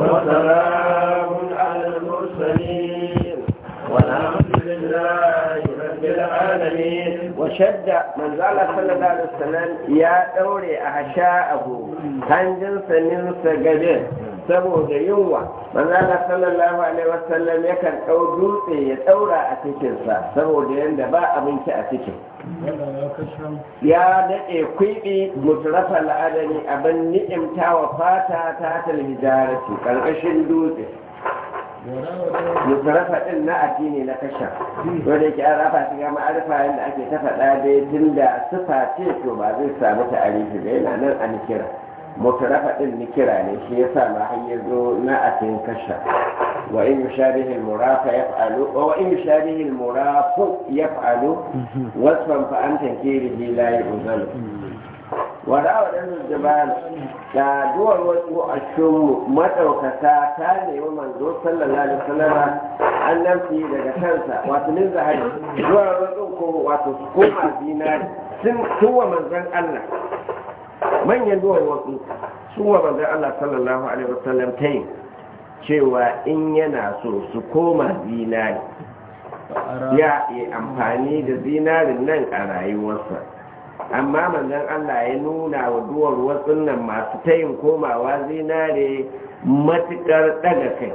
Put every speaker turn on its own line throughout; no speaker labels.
وسلام على المرسلين والحمد لله رب العالمين
وشد من زال صلى الله عليه وسلم يا دوري أحشاءه هنجن سنين سجدين saboda yunwa manzo Allah sallallahu alaihi wasallam yakan dau dutse ya daura a cikin sa saboda yanda ba abinci a cikin ya daɗe kwiɓi mutarafa la'adari abin ni'imtawa fata ta talhijarati ƙarƙashin dutse mutarafa ɗin na addini na kasha wanda yake an rafa shiga ma'arifa yadda ake ta faɗa dai tun da sufa ce to ba zai samu ta'arifi da yana nan a nikira mutarafa ɗin nikira ne shi ya sa ma har zo na atin kasha wa in yushabihi al-murafa yaf'alu wa in yushabihi al-murafu yaf'alu wasfan fa an tankirihi la yuzalu wa da wadannan jabal da duwar wasu a shunmu madaukaka ta nemi manzo sallallahu alaihi wasallam an namfi daga kansa wato min zahari duwar wasu ko wato su koma zinari sun tuwa manzon Allah manyan duwar wasu sun wa manzon Allah sallallahu alaihi wasallam ta yi cewa in yana so su koma zinari ya yi amfani da zinarin nan a rayuwarsa amma manzon Allah ya nuna wa duwar wasu nan masu tayin komawa zinare matukar daga kai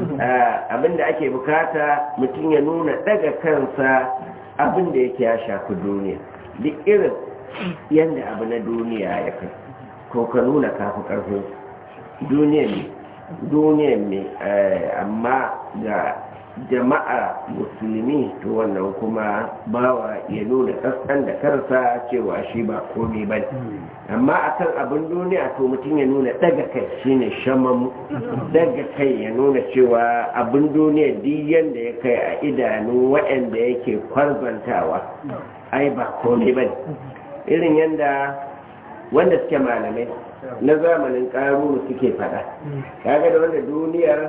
abinda ake bukata mutum ya nuna daga kansa abinda yake ya shafi duniya duk irin yadda abu na duniya ya kai ko ka nuna kafi karfin duniya ne duniya ne amma ga jama'a musulmi to wannan kuma bawa ya nuna kaskan da kansa cewa shi ba komai ba amma akan abin duniya to mutum ya nuna daga kai shine shamamu daga kai ya nuna cewa abin duniya duk yanda ya kai a idanu waɗanda yake kwarzantawa ai ba komai ba irin yanda wanda suke malamai na zamanin ƙaruru suke faɗa kaga da wanda duniyar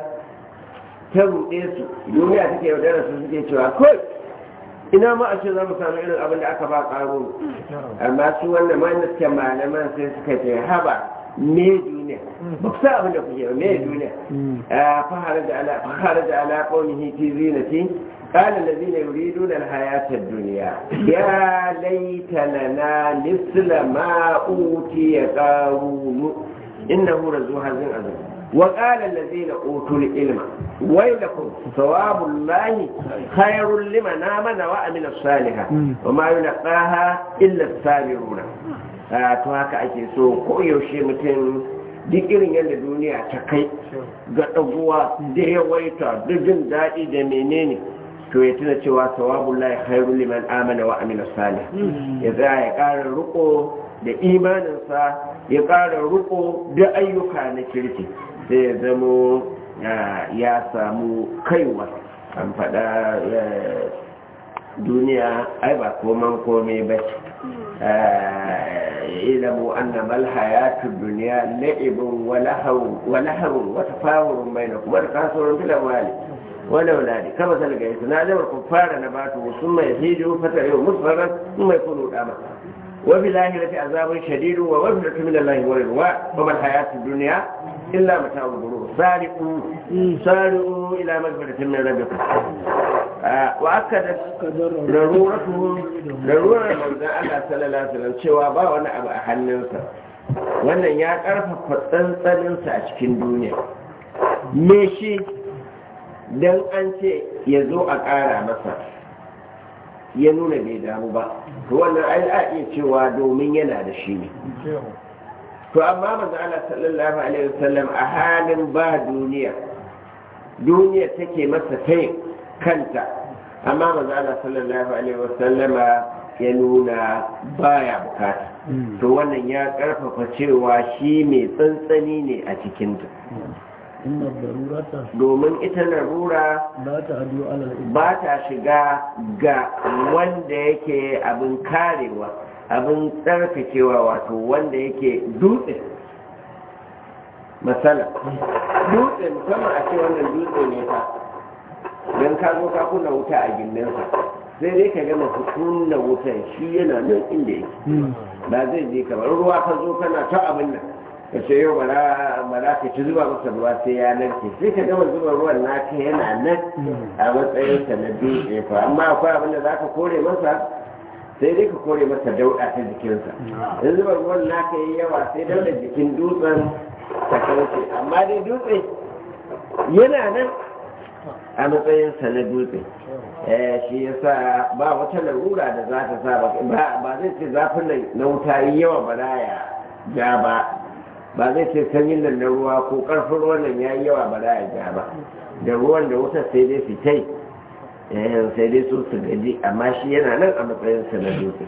ta ruɗe su duniya take yaudara su suke cewa kawai ina ma a ce za mu samu irin abin da aka ba ƙaro amma su wannan wanda suke malaman sai suka ce haba me duniya ba ku sa abin da kuke ba me duniya fahara da ala fahara da ala qawlihi fi zinati قال الذين يريدون الحياة الدنيا يا ليت لنا مثل ما أوتي قارون إنه رزو هذا عظيم وقال الذين أوتوا العلم ويلكم ثواب الله خير لمن آمن وعمل الصالحات وما يلقاها إلا الصابرون to haka ake so ko yaushe mutum duk irin yadda duniya ta kai ga ɗaguwa da yawaita da jin daɗi da menene to ya tuna cewa sawabun lai khairu liman amana wa amila salih ya za ya ƙara riko da imaninsa ya ƙara riko da ayyuka na kirki sai ya zamo ya samu kaiwa an faɗa duniya ai ba koman kome ba ilamu anna mal hayatu duniya la'ibun wa lahawun wa tafawurun bainakum wa kasuwarun fil amwali wala wala kama salga yasu na jamar kuffara nabatu summa yahidu fatarihu musfaran thumma yakunu dama وفي الآخرة عذاب شديد ومغفرة من الله ورضوان وما الحياة الدنيا إلا متاع الغرور سارقوا سارقوا إلى مغفرة من ربكم وأكدت ضرورته ضرورة من الله صلى الله عليه وسلم cewa ba wani abu a hannunsa wannan ya ƙarfafa tsantsaninsa a cikin duniya me shi don an ce ya zo a ƙara masa ya nuna bai damu ba to wannan ai a iya cewa domin yana da shi ne to amma manzo Allah sallallahu alaihi wasallam a halin ba duniya duniya take masa tai kanta amma manzo Allah sallallahu alaihi wasallama ya nuna baya bukata to wannan ya karfafa cewa shi mai tsantsani ne a cikinta domin ita larura ba ta shiga ga wanda yake abin karewa abin tsarkakewa wato wanda yake dutse matsala dutse musamman a ce wannan dutse ne fa don ka zo ka kunna wuta a gindinsa sai dai ka gama kunna wutan shi yana nan inda yake ba zai je kamar ruwa ka zo kana ta abin nan ka ce yau ba za ka ci zuba masa ruwa sai ya narke sai ka gama zuba ruwan naka yana nan a matsayin sa na dutse ko amma akwai abin da za ka kore masa sai dai ka kore masa dauɗa ta jikinsa in zuba ruwan naka yi yawa sai dauɗa jikin dutsen ta kauce amma dai dutse yana nan a matsayin sa na dutse shi yasa ba wata larura da za ta sa ba zai ce zafin nan na wuta yi yawa ba za ya ja ba ba zai ce sanyin nan na ruwa ko karfin ruwan nan ya yi yawa ba za ya ja ba da ruwan da wuta sai dai fitai sai dai su su gaji amma shi yana nan a matsayin sa na dutse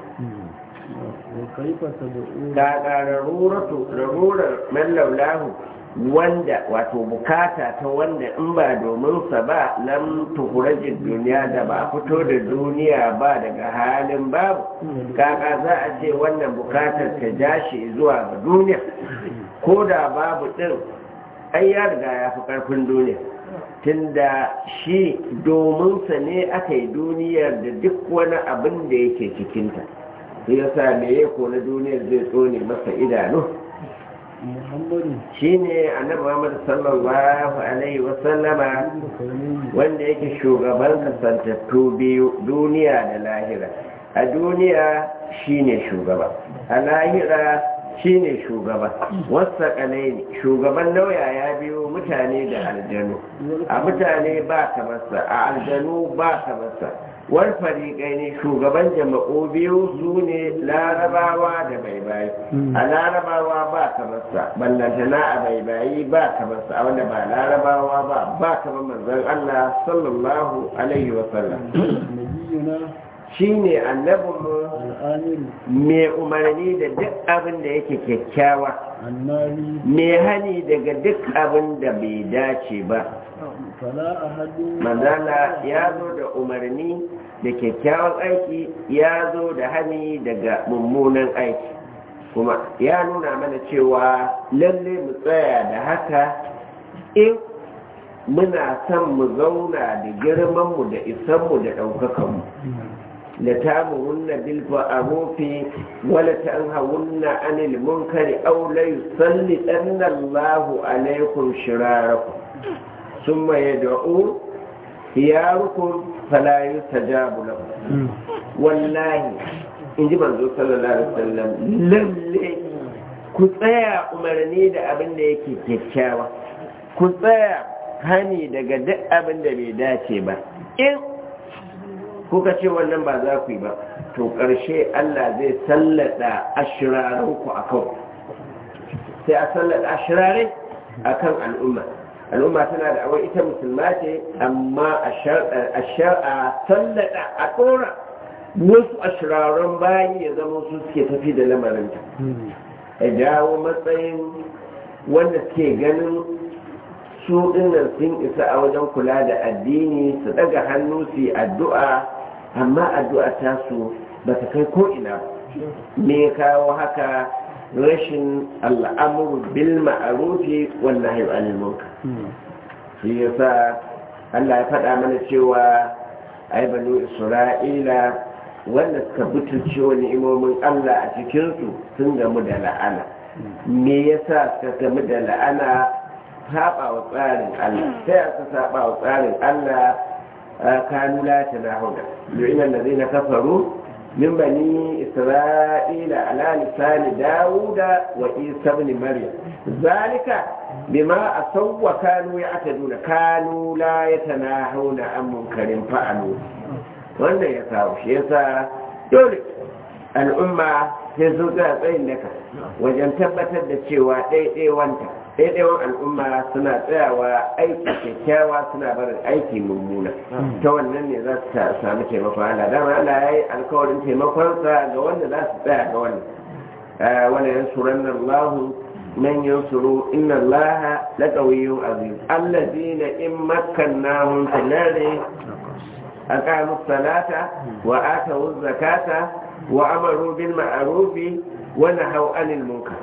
ga larurar mallaulahu wanda wato bukata ta wanda in ba domin sa ba lam tukurajin duniya da ba fito da duniya ba daga halin babu kaka za a ce wannan bukatar ta ja shi zuwa ga duniya ko da babu din ai ya riga ya fi karfin duniya tunda shi domin sa ne aka yi duniyar da duk wani abin da yake cikinta sai ya sa me ko na duniyar zai tsone masa idanu shi ne annabi Muhammad sallallahu alaihi wasallama wanda yake shugaban kasantattu biyu duniya da lahira a duniya shi ne shugaba a lahira shi ne shugaba wasa ne shugaban lauya ya biyo mutane da aljanu a mutane ba kamarsa a aljanu ba kamarsa wani fariƙai ne shugaban jama'u biyu su ne larabawa da baibayi a larabawa ba kamarsa ballantana a baibayi ba kamarsa a wanda ba larabawa ba ba kamar manzon Allah sallallahu alaihi wasallam shi ne annabinmu mai umarni da duk abin da yake kyakkyawa mai hani daga duk abin da bai dace ba manzala ya zo da umarni da kyakkyawan aiki ya zo da hani daga mummunan aiki kuma ya nuna mana cewa lalle mu tsaya da haka in muna son mu zauna da girmanmu da isanmu da ɗaukakanmu لتامرن بالمعروف ولتنهون عن المنكر أو ليسلطن الله عليكم شراركم ثم يدعو خياركم فلا يستجاب لهم والله in ji manzo sallallahu alaihi wasallam lalle ku tsaya umarni da abin da yake kyakkyawa ku tsaya hani daga duk abin da bai dace ba in kuka ce wannan ba za ku yi ba to ƙarshe Allah zai sallada ashirarinku a kan sai a sallada ashirarai a kan al'umma al'umma tana da awai ita musulma ce amma a sallada a ɗora wasu ashiraran bayi ya zama su suke tafi da lamarinta a dawo matsayin wanda suke ganin su dinnan sun isa a wajen kula da addini su daga hannu su yi addu'a amma addu'a ta su ba ta kai ko'ina ba me kawo haka rashin al'amuru bil ma'arufi wannan hayo alimunka shi yasa Allah ya faɗa mana cewa ai banu isra'ila wanda suka butulce wa ni'imomin Allah a cikinsu sun gamu da la'ana me yasa suka gamu da la'ana saba wa tsarin Allah sai aka saba wa tsarin Allah kanu la tanahuna lu'ina allazina kafaru min bani isra'ila ala lisani dauda wa isa ibn maryam zalika bima asaw wa kanu ya'taduna kanu la yatanahuna an munkarin fa'alu wannan ya kawo shi yasa dole al'umma sai sun ga tsayin daka wajen tabbatar da cewa ɗaiɗaiwanta ɗaiɗaiwan al'umma suna tsayawa aiki kyakkyawa suna barin aiki mummuna ta wannan ne za su sami taimakon Allah dama Allah ya yi alkawarin taimakonsa ga wanda za su tsaya ga wannan wani yan suran nan lahu man yansuru inna Allah la qawiyyun azim allazina in makkannahum fil ardi aqamu salata wa atu zakata wa amaru bil ma'ruf wa nahaw anil munkar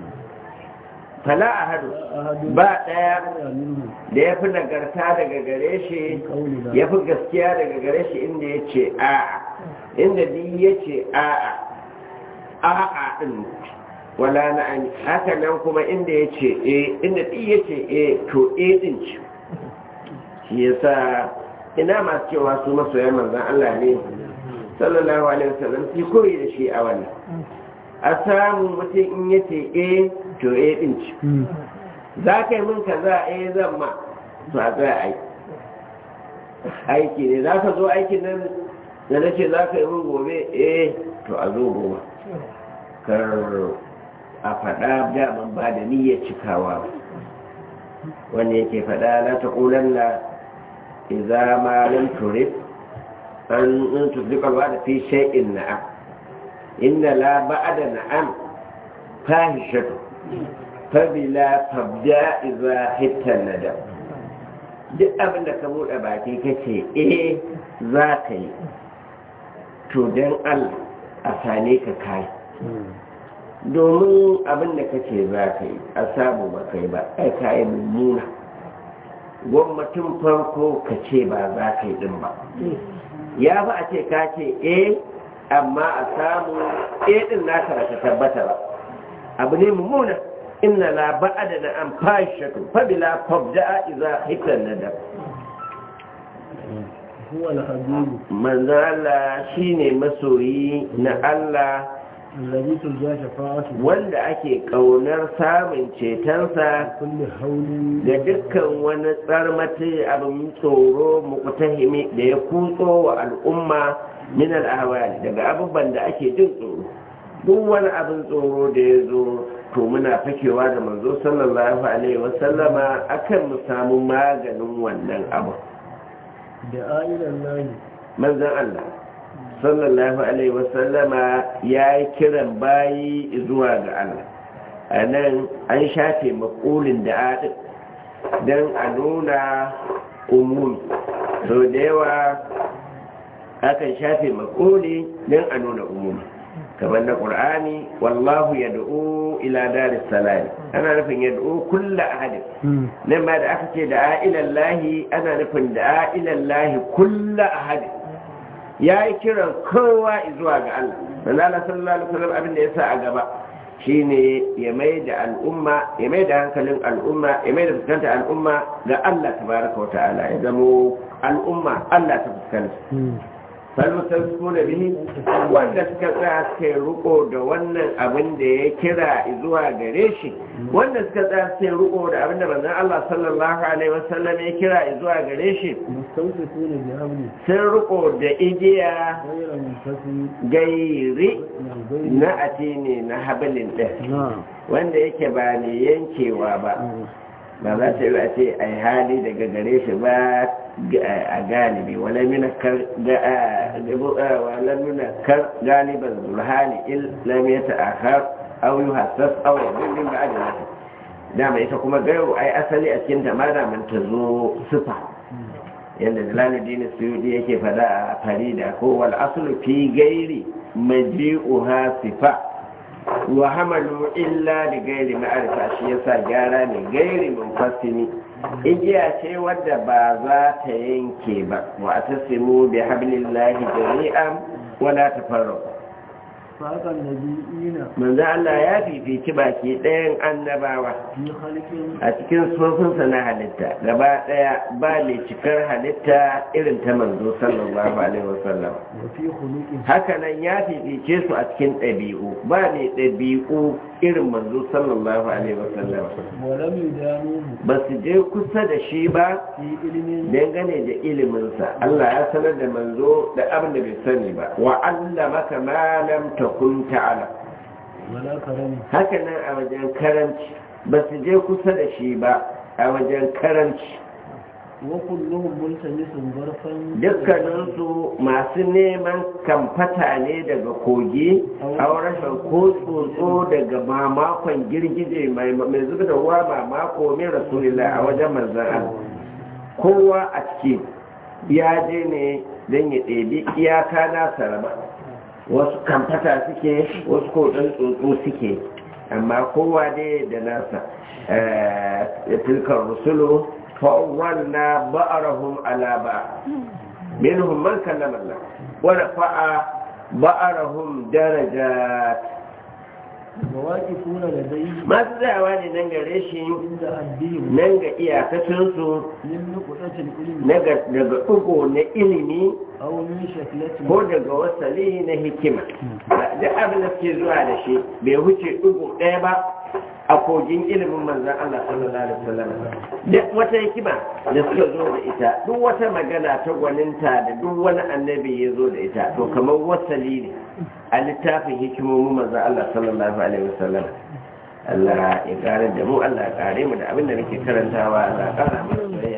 fala ahadu ba daya da ya fi nagarta daga gare shi ya fi gaskiya daga gare shi inda ya ce a'a inda di ya ce a'a a'a din wala na'am haka nan kuma inda ya ce e inda ɗi ya ce e to e ɗin ce shi yasa ina masu cewa su masoyan manzan Allah ne sallallahu alaihi wasallam su koyi da shi a wannan a samu mutum in ya ce e to e ɗin ce za ka yi min kaza e zan ma to a tsaya aiki aiki ne za ka zo aikin nan da na ce za ka yi min gobe eh to a zo gobe kar a faɗa daman ba da niyyar cikawa ba wanda yake faɗa na ta ƙulanna iza ma lam turif an in tusdika ba da fi shay'in na'am inna la ba'da na'am fahishatu fabila tabda iza hitta nadam duk abin da ka buɗe baki kace eh za ka yi to don Allah a sane ka kai domin abin da kace za ka yi a samu ba kai ba ai ka yi mummuna gwamnatin farko ka ce ba za ka yi din ba ya fi a ce ka ce eh amma a samu eh din naka ba ta tabbata ba abu ne mummuna inna la ba'ada na an fashatu fa bila fabda'a idza hitan nadab
huwa al-habib
manzo Allah shine masoyi na Allah
alladhi turja shafa'atu
wanda ake kaunar samun cetonsa
kulli hawli
da dukkan wani tsarmati abin tsoro mukutahimi da ya kutso wa al'umma min al'awali daga abubuwan da ake jin tsoro duk wani abin tsoro da ya zo to muna fakewa da manzo sallallahu alaihi wasallama akan mu samu maganin wannan abu
da ayilan lahi
manzon Allah sallallahu alaihi wasallama ya yi kiran bayi zuwa ga Allah a nan an shafe makulin da adin don a nuna umumi sau da yawa akan shafe makuli don a nuna umumi kamar na ƙur'ani wallahu ya da'u ila daris salami ana nufin ya da'u kulla ahadin nan ma da aka ce da a'ilallahi ana nufin da a'ilallahi kulla ahadin ya yi kiran kowa zuwa ga Allah manzo Allah sallallahu alaihi wasallam abin da ya sa a gaba shine ya mai da al'umma ya mai da hankalin al'umma ya mai da fuskanta al'umma ga Allah tabaraka wa ta'ala ya zamo al'umma Allah ta fuskanta falmutasku da bihi wanda suka tsaya suka yi riko da wannan abin da ya kira zuwa gare shi wanda suka tsaya suka yi riko da abin da manzon Allah sallallahu alaihi wasallam ya kira zuwa gare shi
mustawsifuna bi hamli
sun riko da igiya
ghayra munfasi
gairi
min ghayri
na atini na habilin ɗin
na'am
wanda yake ba ne yankewa ba ba za ta yi a ce a yi hali daga gare shi ba a galibi wala mina kar galiban zurhani il lam ya ta'akhar aw yuhassas aw yabin min ba'd nasi dama ita kuma gairu ai asali a cikin ta ma da man ta zo sifa yadda jalaluddin suyudi yake fada a farida ko wal aslu fi gairi maji'uha sifa wa hamalu illa da gairi ma'arifa shi yasa gyara ne gairi munfasimi igiya ce wadda ba za ta yanke ba wa atasimu bi hablillahi jami'an wala tafarraqu
faqan nabiyina
manzo Allah ya fifici baki ɗayan annabawa
fi khalqin
a cikin sufofinsa na halitta gaba ɗaya ba mai cikar halitta irin ta manzo sallallahu alaihi wasallam
wa fi khuluqin
hakanan ya fifice su a cikin ɗabi'u ba mai ɗabi'u irin manzo sallallahu alaihi wasallam
wa lam yudanuhu
ba su je kusa da shi ba
fi ilmin
dangane da iliminsa Allah ya sanar da manzo da abin da bai sani ba wa allamaka ma lam takun ta'lam
wala karami
hakanan a wajen karanci ba su je kusa da shi ba a wajen karanci
wa kulluhum multamisun barfan
dukkaninsu masu neman kamfata ne daga kogi a rashin ko tsotso daga mamakon girgije mai mai zuba da ruwa mamako mai rasulillah a wajen manzan Allah kowa a ciki ya je ne don ya ɗebi iyaka nasa raba wasu kamfata suke wasu ko ɗan tsotso suke amma kowa dai da nasa eh, tilkar rusulu فأولنا بأرهم على بعض منهم من كلم الله ورفع بأرهم درجات
وواقفون لديه
masu tsayawa ne nan gare shi
عند حدهم
nan ga iyakacinsu
من نقطة العلم
daga daga ɗigo na ilimi
أو من شكلة
ko daga wasali na hikima duk abin da suke zuwa da shi bai wuce ɗigo ɗaya ba a kogin ilimin manzan Allah sallallahu alaihi wasallam duk wata hikima da suka zo da ita duk wata magana ta gwaninta da duk wani annabi ya zo da ita to kamar wasali ne a littafin hikimomin manzan Allah sallallahu alaihi wasallam Allah ya kare da mu Allah ya kare mu da abin da muke karantawa Allah ya kara mu da soyayya